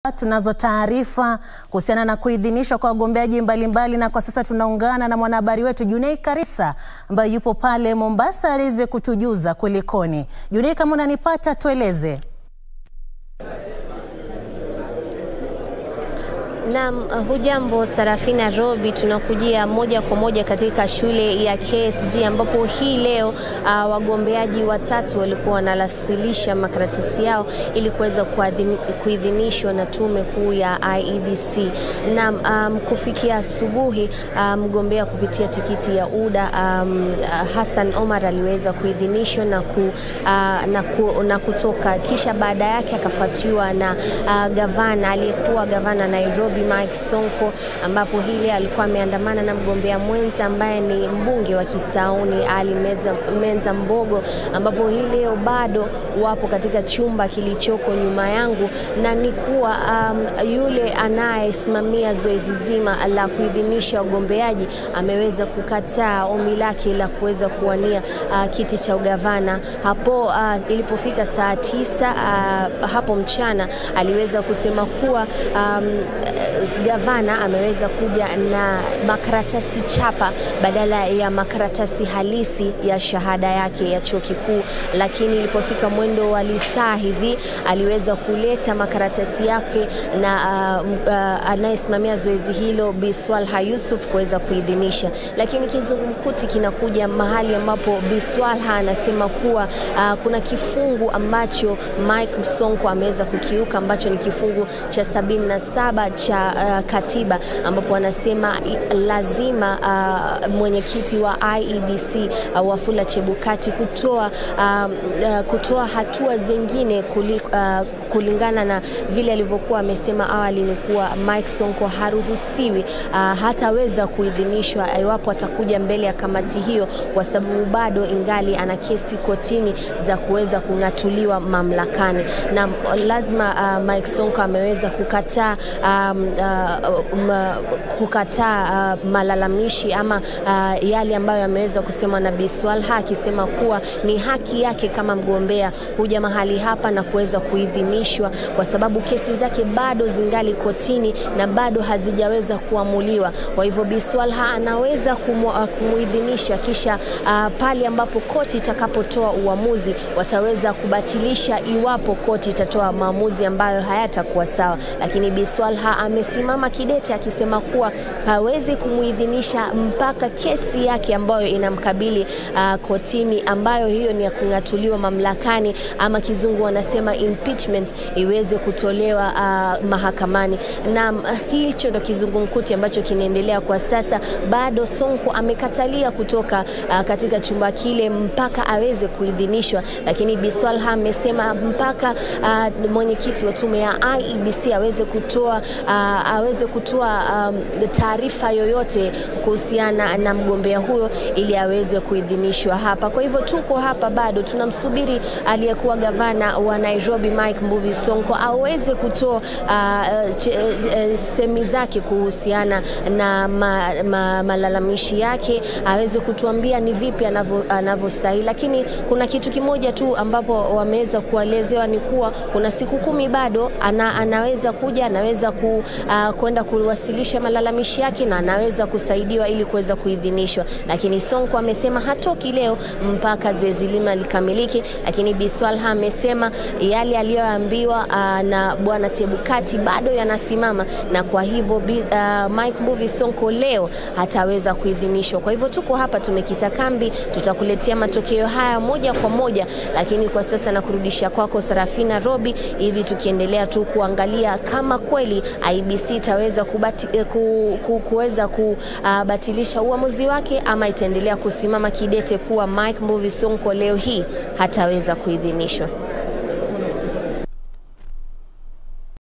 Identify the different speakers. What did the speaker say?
Speaker 1: Tunazo taarifa kuhusiana na kuidhinishwa kwa wagombeaji mbalimbali, na kwa sasa tunaungana na mwanahabari wetu Junei Karisa ambaye yupo pale Mombasa aweze kutujuza kulikoni. Junei, kama unanipata tueleze.
Speaker 2: Naam, hujambo Sarafina Robi, tunakujia moja kwa moja katika shule ya KSG ambapo hii leo uh, wagombeaji watatu walikuwa wanawasilisha makaratasi yao ili kuweza kuidhinishwa na tume kuu ya IEBC. Naam, um, kufikia asubuhi mgombea um, kupitia tikiti ya UDA um, Hassan Omar aliweza kuidhinishwa na, ku, uh, na, ku, na kutoka, kisha baada yake akafuatiwa na uh, gavana aliyekuwa gavana Nairobi Mike Sonko ambapo hili alikuwa ameandamana na mgombea mwenza ambaye ni mbunge wa Kisauni Ali Menza, Menza Mbogo, ambapo hii leo bado wapo katika chumba kilichoko nyuma yangu, na ni kuwa um, yule anayesimamia zoezi zima la kuidhinisha wagombeaji ameweza kukataa ombi lake la kuweza kuwania uh, kiti cha ugavana hapo uh, ilipofika saa tisa uh, hapo mchana aliweza kusema kuwa um, gavana ameweza kuja na makaratasi chapa badala ya makaratasi halisi ya shahada yake ya chuo kikuu, lakini ilipofika mwendo wa lisaa hivi aliweza kuleta makaratasi yake na uh, uh, anayesimamia zoezi hilo Bi Swalha Yusuf kuweza kuidhinisha, lakini kizungumkuti kinakuja mahali ambapo Bi Swalha anasema kuwa uh, kuna kifungu ambacho Mike Sonko ameweza kukiuka ambacho ni kifungu cha sabini na saba cha uh, katiba ambapo wanasema lazima uh, mwenyekiti wa IEBC uh, Wafula Chebukati kutoa, uh, uh, kutoa hatua zingine kuli, uh, kulingana na vile alivyokuwa amesema awali ni kuwa Mike Sonko haruhusiwi uh, hataweza kuidhinishwa iwapo atakuja mbele ya kamati hiyo, kwa sababu bado ingali ana kesi kotini za kuweza kung'atuliwa mamlakani, na lazima uh, Mike Sonko ameweza kukataa um, uh, um, kukataa uh, malalamishi ama uh, yale ambayo yameweza kusemwa na Bi Swalha akisema kuwa ni haki yake kama mgombea kuja mahali hapa na kuweza kuidhinishwa kwa sababu kesi zake bado zingali kotini na bado hazijaweza kuamuliwa. Kwa hivyo Bi Swalha anaweza kumu, uh, kumuidhinisha kisha uh, pale ambapo koti itakapotoa uamuzi wataweza kubatilisha iwapo koti itatoa maamuzi ambayo hayatakuwa sawa, lakini Bi Swalha amesimama kidete akisema kuwa hawezi kumuidhinisha mpaka kesi yake ambayo inamkabili uh, kotini ambayo hiyo ni ya kung'atuliwa mamlakani ama kizungu wanasema impeachment iweze kutolewa uh, mahakamani. Na uh, hicho ndo kizungumkuti ambacho kinaendelea kwa sasa. Bado Sonko amekatalia kutoka uh, katika chumba kile mpaka aweze kuidhinishwa, lakini Bi Swalha amesema mpaka uh, mwenyekiti wa tume ya IEBC aweze kutoa uh, aweze kutoa um, taarifa yoyote kuhusiana na mgombea huyo ili aweze kuidhinishwa hapa. Kwa hivyo tuko hapa bado tunamsubiri aliyekuwa gavana wa Nairobi Mike Mbuvi Sonko aweze kutoa uh, uh, semi zake kuhusiana na ma, ma, malalamishi yake, aweze kutuambia ni vipi anavyostahili. Lakini kuna kitu kimoja tu ambapo wameweza kuelezewa ni kuwa kuna siku kumi bado ana, anaweza kuja anaweza ku, uh, kwenda kuwasilisha malalamishi yake na anaweza kusaidiwa ili kuweza kuidhinishwa, lakini Sonko amesema hatoki leo mpaka zoezi lima likamilike. Lakini Bi Swalha amesema yale aliyoambiwa uh, na bwana Chebukati bado yanasimama, na kwa hivyo uh, Mike Mbuvi Sonko leo hataweza kuidhinishwa. Kwa hivyo tuko hapa tumekita kambi, tutakuletea matokeo haya moja kwa moja, lakini kwa sasa nakurudisha kwako Sarafina Robi, hivi tukiendelea tu kuangalia kama kweli IEBC itaweza kubati, ku, ku, kuweza kubatilisha uh, uamuzi wake ama itaendelea kusimama kidete kuwa Mike Mbuvi Sonko leo hii hataweza kuidhinishwa.